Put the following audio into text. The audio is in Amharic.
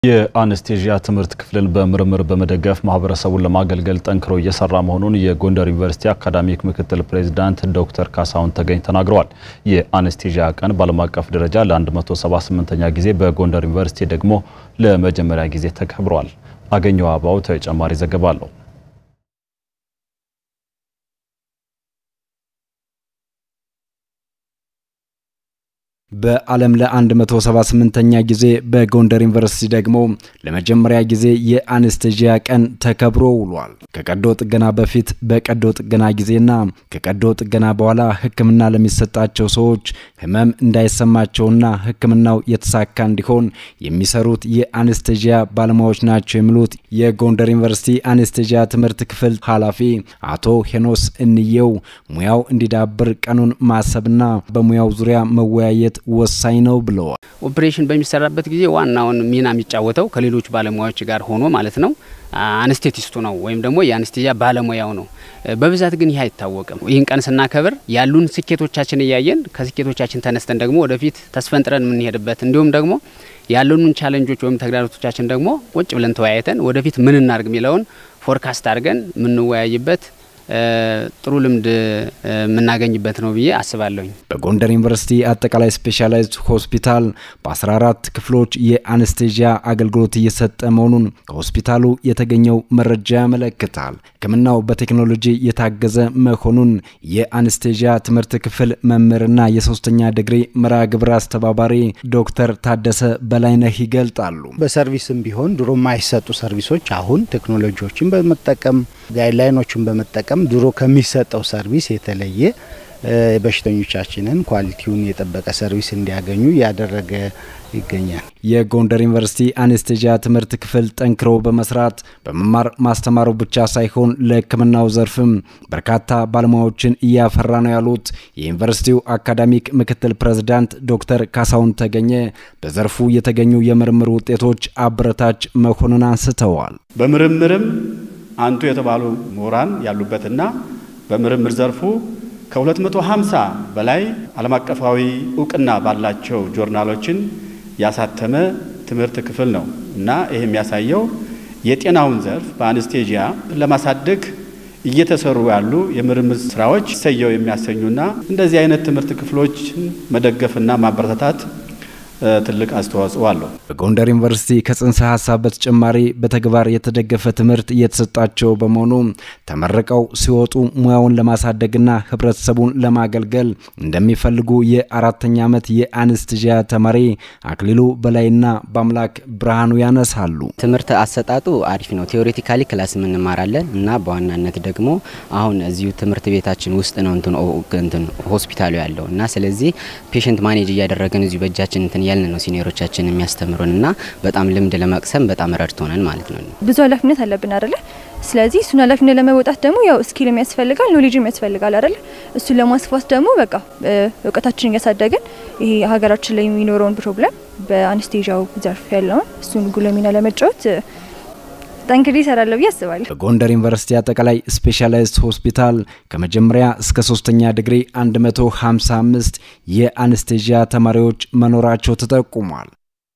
የአነስቴዥያ ትምህርት ክፍልን በምርምር በመደገፍ ማህበረሰቡን ለማገልገል ጠንክሮ እየሰራ መሆኑን የጎንደር ዩኒቨርሲቲ አካዳሚክ ምክትል ፕሬዚዳንት ዶክተር ካሳሁን ተገኝ ተናግረዋል። የአነስቴዥያ ቀን በዓለም አቀፍ ደረጃ ለ178ኛ ጊዜ በጎንደር ዩኒቨርሲቲ ደግሞ ለመጀመሪያ ጊዜ ተከብሯል። አገኘው አባው ተጨማሪ ዘገባ አለው። በዓለም ለ178ኛ ጊዜ በጎንደር ዩኒቨርሲቲ ደግሞ ለመጀመሪያ ጊዜ የአነስቴዥያ ቀን ተከብሮ ውሏል። ከቀዶ ጥገና በፊት በቀዶ ጥገና ጊዜና ከቀዶ ጥገና በኋላ ሕክምና ለሚሰጣቸው ሰዎች ህመም እንዳይሰማቸውና ሕክምናው የተሳካ እንዲሆን የሚሰሩት የአነስቴዥያ ባለሙያዎች ናቸው የሚሉት የጎንደር ዩኒቨርሲቲ አነስቴዥያ ትምህርት ክፍል ኃላፊ አቶ ሄኖስ እንየው ሙያው እንዲዳብር ቀኑን ማሰብና በሙያው ዙሪያ መወያየት ወሳኝ ነው ብለዋል። ኦፕሬሽን በሚሰራበት ጊዜ ዋናውን ሚና የሚጫወተው ከሌሎች ባለሙያዎች ጋር ሆኖ ማለት ነው አነስቴቲስቱ ነው ወይም ደግሞ የአነስቴዥያ ባለሙያው ነው። በብዛት ግን ይህ አይታወቅም። ይህን ቀን ስናከብር ያሉን ስኬቶቻችን እያየን ከስኬቶቻችን ተነስተን ደግሞ ወደፊት ተስፈንጥረን የምንሄድበት እንዲሁም ደግሞ ያሉንን ቻለንጆች ወይም ተግዳሮቶቻችን ደግሞ ቁጭ ብለን ተወያይተን ወደፊት ምን እናርግ የሚለውን ፎርካስት አድርገን የምንወያይበት ጥሩ ልምድ የምናገኝበት ነው ብዬ አስባለሁኝ። በጎንደር ዩኒቨርሲቲ አጠቃላይ ስፔሻላይዝድ ሆስፒታል በ14 ክፍሎች የአነስቴዥያ አገልግሎት እየሰጠ መሆኑን ከሆስፒታሉ የተገኘው መረጃ ያመለክታል። ሕክምናው በቴክኖሎጂ የታገዘ መሆኑን የአነስቴዥያ ትምህርት ክፍል መምህርና የሶስተኛ ዲግሪ መርሃ ግብር አስተባባሪ ዶክተር ታደሰ በላይነህ ይገልጣሉ። በሰርቪስም ቢሆን ድሮ የማይሰጡ ሰርቪሶች አሁን ቴክኖሎጂዎችን በመጠቀም ጋይድላይኖችን በመጠቀም ድሮ ከሚሰጠው ሰርቪስ የተለየ በሽተኞቻችንን ኳሊቲውን የጠበቀ ሰርቪስ እንዲያገኙ እያደረገ ይገኛል። የጎንደር ዩኒቨርሲቲ አነስቴዥያ ትምህርት ክፍል ጠንክሮ በመስራት በመማር ማስተማሩ ብቻ ሳይሆን ለሕክምናው ዘርፍም በርካታ ባለሙያዎችን እያፈራ ነው ያሉት የዩኒቨርሲቲው አካዳሚክ ምክትል ፕሬዝዳንት ዶክተር ካሳሁን ተገኘ በዘርፉ የተገኙ የምርምር ውጤቶች አበረታች መሆኑን አንስተዋል። በምርምርም አንቱ የተባሉ ምሁራን ያሉበትና በምርምር ዘርፉ ከ250 በላይ ዓለም አቀፋዊ እውቅና ባላቸው ጆርናሎችን ያሳተመ ትምህርት ክፍል ነው እና ይህ የሚያሳየው የጤናውን ዘርፍ በአነስቴዥያ ለማሳደግ እየተሰሩ ያሉ የምርምር ስራዎች ሰየው የሚያሰኙና እንደዚህ አይነት ትምህርት ክፍሎችን መደገፍና ማበረታታት ትልቅ አስተዋጽኦ አለው። በጎንደር ዩኒቨርሲቲ ከጽንሰ ሀሳብ በተጨማሪ በተግባር የተደገፈ ትምህርት እየተሰጣቸው በመሆኑ ተመርቀው ሲወጡ ሙያውን ለማሳደግና ሕብረተሰቡን ለማገልገል እንደሚፈልጉ የአራተኛ ዓመት የአነስቴዥያ ተማሪ አክሊሉ በላይና በአምላክ ብርሃኑ ያነሳሉ። ትምህርት አሰጣጡ አሪፍ ነው። ቴዎሬቲካሊ ክላስ እንማራለን እና በዋናነት ደግሞ አሁን እዚሁ ትምህርት ቤታችን ውስጥ ነው እንትን ሆስፒታሉ ያለው እና ስለዚህ ፔሽንት ማኔጅ እያደረገን እዚሁ በእጃችን እንትን ያልን ነው ሲኒየሮቻችን የሚያስተምሩን እና በጣም ልምድ ለመቅሰም በጣም ረድቶናል ማለት ነው። ብዙ ኃላፊነት አለብን አይደለ? ስለዚህ እሱን ኃላፊነት ለመወጣት ደግሞ ያው ስኪልም ያስፈልጋል፣ ኖሌጅም ያስፈልጋል አይደለ? እሱን ለማስፋት ደግሞ በቃ እውቀታችንን እያሳደግን ይሄ ሀገራችን ላይ የሚኖረውን ፕሮብለም በአነስቴዥያው ዘርፍ ያለውን እሱን ጉልህ ሚና ለመጫወት ጠንክሬ እሰራለሁ ብዬ አስባለሁ። በጎንደር ዩኒቨርሲቲ አጠቃላይ ስፔሻላይዝድ ሆስፒታል ከመጀመሪያ እስከ ሶስተኛ ዲግሪ 155 የአነስቴዥያ ተማሪዎች መኖራቸው ተጠቁሟል።